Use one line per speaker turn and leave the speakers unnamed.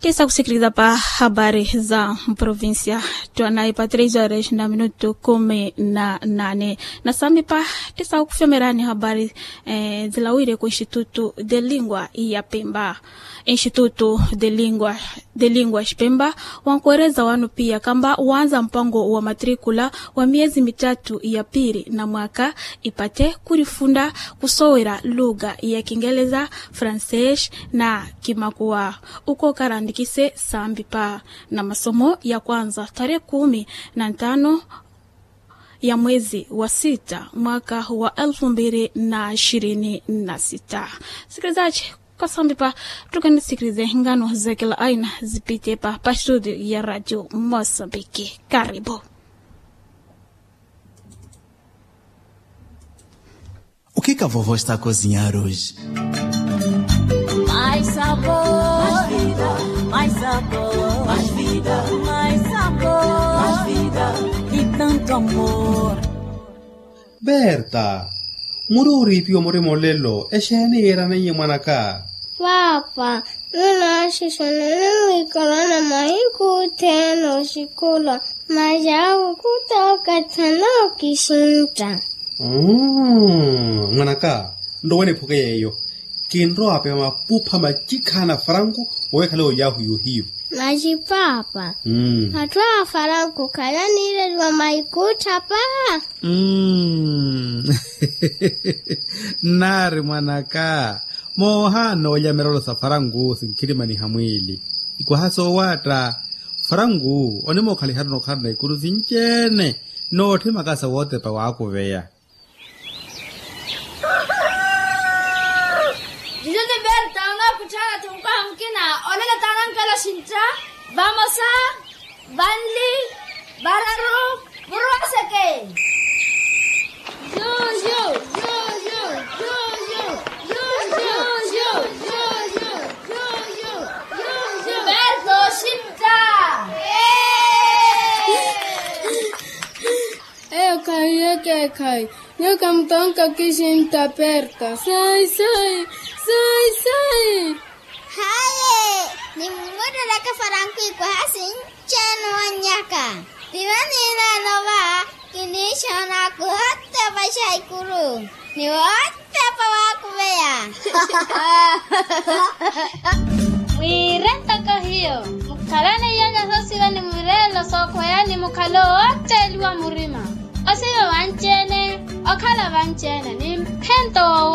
tisa kusikiliza pa habari za provinsia twanaye pa 3 horas na minuto kumi na nane na sami pa tisa kufyomerani habari eh, zilawire ku instituto de lingua ya pemba instituto de lingua de lingua pemba wankueleza wanu pia kamba waanza mpango wa matrikula wa miezi mitatu ya pili na mwaka ipate kurifunda kusowera lugha ya kiingereza fransesh na kimakua uko karandikise sambi pa na masomo ya kwanza tarehe kumi na ntano ya mwezi wa sita mwaka wa elfu mbili na ishirini na sita sikilizaji kwa sambi pa tukanisikilize ngano za kila aina zipite pa pa studio ya radio mosambiki karibu
O que, que a vovó está a cozinhar hoje?
Mais sabor, mais vida, mais sabor, mais vida, mais sabor, mais vida e tanto amor.
berta muri o ripiwa mo re molelo e xene era na nye ngwanaka
Papa, nuna xixonele ikolana mahiku teno xikula majaku kutoka tano kishinta.
Mm, ngwanaka ndo wene phoke yeyo ke nro ape mapupha majikhana farangu oekhale o yahu yohiyo
Maji papa,
mm.
hatwa faranku kala nile lwa maikuta pa.
Mm. nari mwanaka mohano olyamerolo sa farangu sinkhilima hamwili ikwahaso wata farangu onimokhali harino kharina ikulu sinjene noothi makasa wootepa waakuveya
Dice Berta, una cuchara tumpa mkina, onena tanan kala shintra, vamos a Banli, Bararu, Burraseke. Yo, yo, yo, yo, yo, yo, yo, yo, yo, yo, yo, yo, yo, yo, yo. Berto, shintra.
Eu caí, que cai. Eu campanca que gente aperta. Sai, sai, sai, sai.
Haye, ni muda laka faranku iko hasin chenu wanyaka. Dimani na nova, kini shona ku hotta pa shaikuru. Ni hotta pa waku beya.
Mwirenta kahiyo, mukalane yanya sosiwa ni mwirelo soko yani mukalo wote liwa murima. Osiwe wanchene, okala wanchene, ni mpento